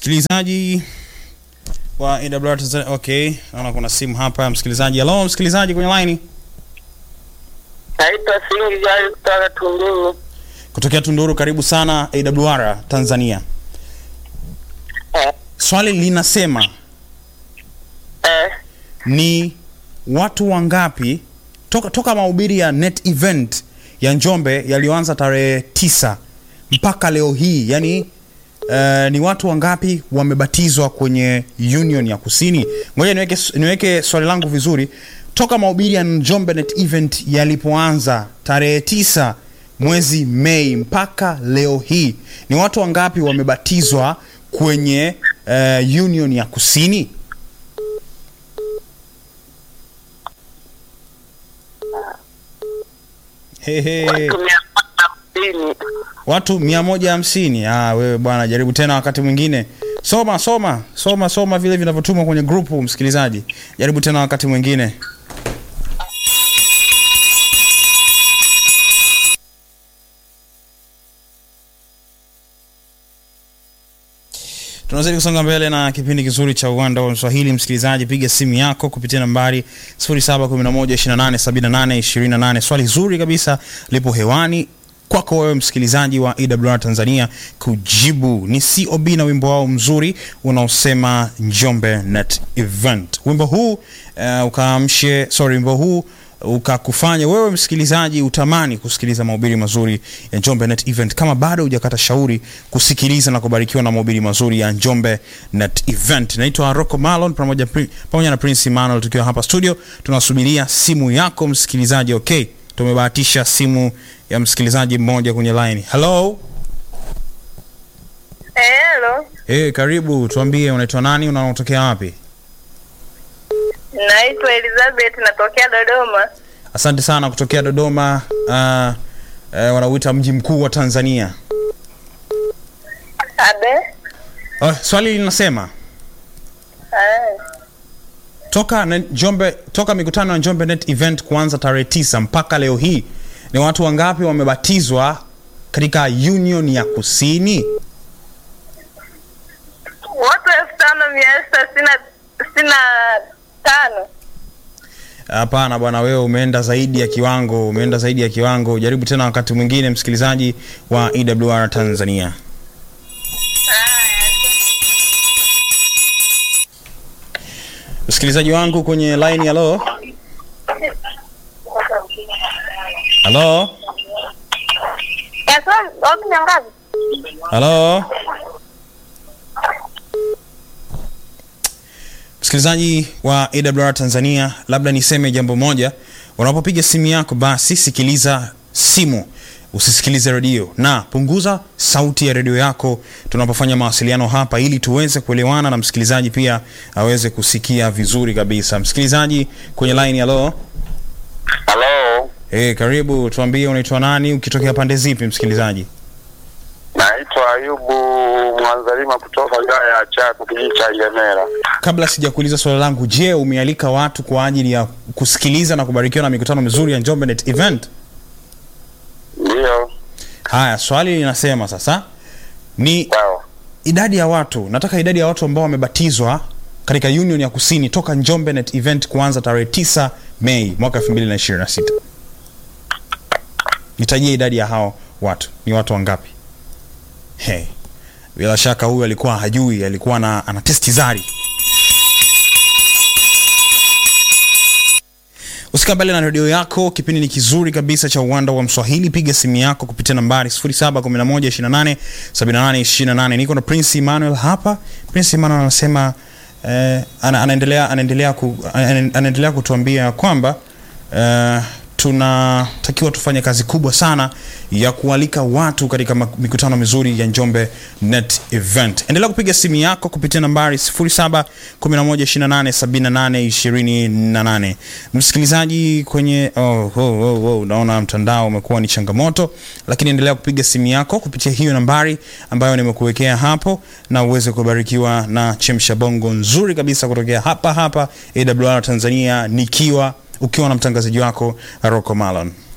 Msikilizaji wa AWR Tanzania. Okay, naona kuna simu hapa msikilizaji. Hello msikilizaji kwenye line Naitwa Singi Jali kutoka Tunduru. kutokea Tunduru. Karibu sana AWR Tanzania. Eh, Swali linasema eh, ni watu wangapi toka, toka mahubiri ya net event ya Njombe yaliyoanza tarehe tisa mpaka leo hii yani Uh, ni watu wangapi wamebatizwa kwenye Union ya Kusini? Ngoja niweke, niweke swali langu vizuri. Toka mahubiri ya Njombe Net Event yalipoanza tarehe tisa mwezi Mei mpaka leo hii ni watu wangapi wamebatizwa kwenye uh, Union ya Kusini? Hehe. watu mia moja hamsini. watu mia moja hamsini. Ah, wewe bwana, jaribu tena wakati mwingine. Soma soma soma soma vile vinavyotumwa kwenye grupu, msikilizaji. Jaribu tena wakati mwingine. tunazidi kusonga mbele na kipindi kizuri cha uwanda wa Mswahili. Msikilizaji, piga simu yako kupitia nambari 0711287828. Swali zuri kabisa lipo hewani kwako wewe msikilizaji wa AWR Tanzania kujibu. Ni COB na wimbo wao mzuri unaosema Njombe Net Event. Wimbo huu uh, ukaamshe sorry, wimbo huu ukakufanya wewe msikilizaji utamani kusikiliza mahubiri mazuri ya Njombe Net Event. Kama bado hujakata shauri kusikiliza na kubarikiwa na mahubiri mazuri ya Njombe Net Event. Naitwa Rocco Malon pamoja pri- pamoja na Prince Emmanuel tukiwa hapa studio tunasubiria simu yako msikilizaji. Okay, tumebahatisha simu ya msikilizaji mmoja kwenye line. Hello. Hello, Eh, karibu, tuambie unaitwa nani, unatokea wapi? naitwa Elizabeth, natokea Dodoma. Asante sana kutokea Dodoma. Uh, uh, wanauita mji mkuu wa Tanzania. Abe, Uh, swali linasema ah, toka na Njombe, toka mikutano ya Njombe Net Event kuanza tarehe tisa mpaka leo hii ni watu wangapi wamebatizwa katika Union ya Kusini? watu elfu tano mia sita sitini na- sitini na tano. Hapana bwana, wewe umeenda zaidi ya kiwango, umeenda zaidi ya kiwango. Jaribu tena wakati mwingine, msikilizaji wa EWR Tanzania. Msikilizaji wangu kwenye line, halo halo Wapi nyangazi? halo, msikilizaji wa AWR Tanzania, labda niseme jambo moja. Unapopiga simu yako, basi sikiliza simu, usisikilize redio, na punguza sauti ya redio yako tunapofanya mawasiliano hapa, ili tuweze kuelewana na msikilizaji pia aweze kusikia vizuri kabisa. Msikilizaji kwenye line, halo. Halo, Hey, karibu, tuambie unaitwa nani, ukitokea pande zipi msikilizaji? naitwa Ayubu Mwanzalima kutoka wilaya ya Chato, kijiji cha Ilemela. Kabla sijakuuliza swali langu, je, umealika watu kwa ajili ya kusikiliza na kubarikiwa na mikutano mizuri ya Njombe Net Event? Ndiyo, Haya, swali linasema sasa ni sawa. idadi ya watu, nataka idadi ya watu ambao wamebatizwa katika Union ya Kusini toka Njombe Net Event kuanza tarehe 9 Mei mwaka 2026. Nitajie idadi ya hao watu, ni watu wangapi? Hey, bila shaka huyu alikuwa hajui, alikuwa na, ana testi zari. Usika mbele na redio yako. Kipindi ni kizuri kabisa cha uwanda wa Mswahili. Piga simu yako kupitia nambari 0711287828. Niko na Prince Emmanuel hapa. Prince Emmanuel anasema eh, ana, anaendelea anaendelea ku, ana- anaendelea kutuambia kwamba eh, tunatakiwa tufanye kazi kubwa sana ya kualika watu katika mak- mikutano mizuri ya Njombe Net Event. Endelea kupiga simu yako kupitia nambari 0711287828. Msikilizaji kwenye oh, oh, oh, oh, naona mtandao umekuwa ni changamoto, lakini endelea kupiga simu yako kupitia hiyo nambari ambayo nimekuwekea hapo, na uweze kubarikiwa na chemsha bongo nzuri kabisa kutokea hapa hapa AWR Tanzania, nikiwa ukiwa na mtangazaji wako Rocco Malon.